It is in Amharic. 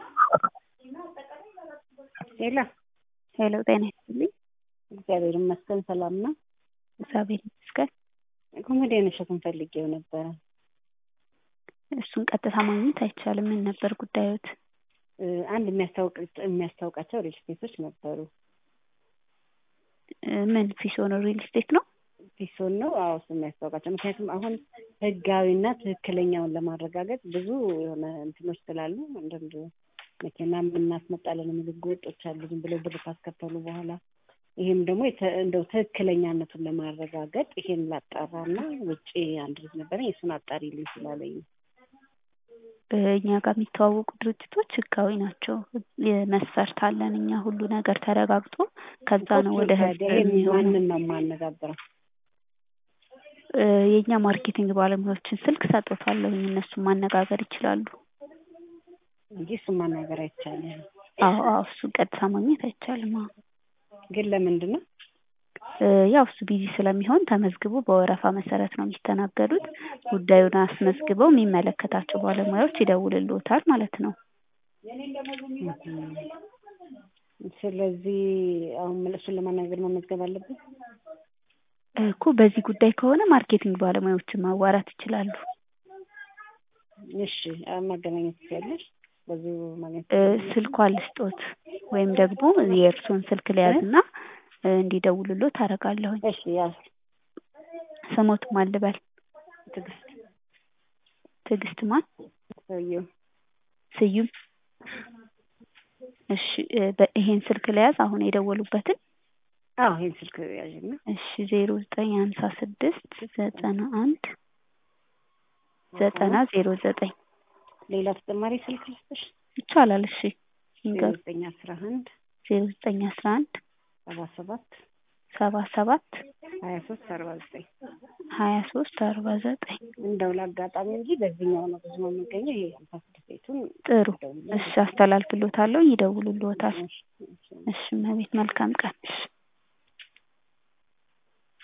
ሄሎ ሄሎ ጤና ይስጥልኝ። እግዚአብሔር ይመስገን ሰላም ነው። እግዚአብሔር ይመስገን። ኮሜዲያን እሸቱን ፈልጌው ነበረ። እሱን ቀጥታ ማግኘት አይቻልም። ምን ነበር ጉዳዮት? እ፣ አንድ የሚያስታውቅ የሚያስታውቃቸው ሪል ስቴቶች ነበሩ። እ፣ ምን ፊሶን ሪል ስቴት ነው? ፒሶን ነው። አዎ እሱ የሚያስታውቃቸው ምክንያቱም አሁን ህጋዊና ትክክለኛውን ለማረጋገጥ ብዙ የሆነ እንትኖች ስላሉ አንዳንድ መኪና የምናስመጣለን የሚሉ ህገወጦች አሉ ዝም ብለው ብር ካስከፈሉ በኋላ ይሄም ደግሞ የተ- እንደው ትክክለኛነቱን ለማረጋገጥ ይሄን ላጣራና ውጭ አንድ ልጅ ነበረኝ እሱን አጣሪልኝ ስላለኝ ነው። እኛ ጋር የሚተዋወቁ ድርጅቶች ህጋዊ ናቸው። መስፈርት አለን እኛ ሁሉ ነገር ተረጋግጦ ከዛ ነው ወደ ህዝብ ይሄን የሚሆነው። ማንን ነው የማነጋግረው? እ፣ የእኛ ማርኬቲንግ ባለሙያዎችን ስልክ ሰጥቶታለሁኝ እነሱን ማነጋገር ይችላሉ። እንጂ እሱን ማናገር አይቻልም። አዎ አዎ እሱን ቀጥታ ማግኘት አይቻልም። አዎ ግን ለምንድን ነው? እ፣ ያው እሱ ቢዚ ስለሚሆን ተመዝግቦ በወረፋ መሰረት ነው የሚስተናገዱት። ጉዳዩን አስመዝግበው የሚመለከታቸው ባለሙያዎች ይደውልልዎታል ማለት ነው። ስለዚህ አሁን እሱን ለማናገር መመዝገብ አለብን? እኮ በዚህ ጉዳይ ከሆነ ማርኬቲንግ ባለሙያዎችን ማዋራት ይችላሉ። እሺ አሁን ማገናኘት ትችያለሽ? በዚሁ ማግኘት እ፣ ስልኳን ልስጦት ወይም ደግሞ የእርስዎን ስልክ ልያዝና እ፣ እንዲደውልልዎት አደርጋለሁኝ። እሺ ያዝ ስሞት ማን ልበል? ትዕግስት ትዕግስት ማን? ሰውዬው ስዩም። እሺ እ፣ በ- ይሄን ስልክ ልያዝ አሁን የደወሉበትን? አዎ ይሄን ስልክ ያዥና እሺ ዜሮ ዘጠኝ ሀምሳ ስድስት ዘጠና አንድ ዘጠና ዜሮ ዘጠኝ ሌላ ተጨማሪ ስልክ ልስጥሽ? ይቻላል። እሺ ዜሮ ይንገሩ። ዘጠኝ አስራ አንድ ዜሮ ዘጠኝ አስራ አንድ ሰባ ሰባት ሰባ ሰባት ሀያ ሶስት አርባ ዘጠኝ ሀያ ሶስት አርባ ዘጠኝ እንደው ለአጋጣሚ እንጂ በዚህኛው ነው ብዙ ነው የሚገኘው። ይሄ ሀምሳ ስድስት ቤቱን ጥሩ። ደውልልኝ። እሺ አስተላልፍልዎታለሁ፣ ይደውሉልዎታል። እሺ፣ እሺ። እሺ እመቤት መልካም ቀን። እሺ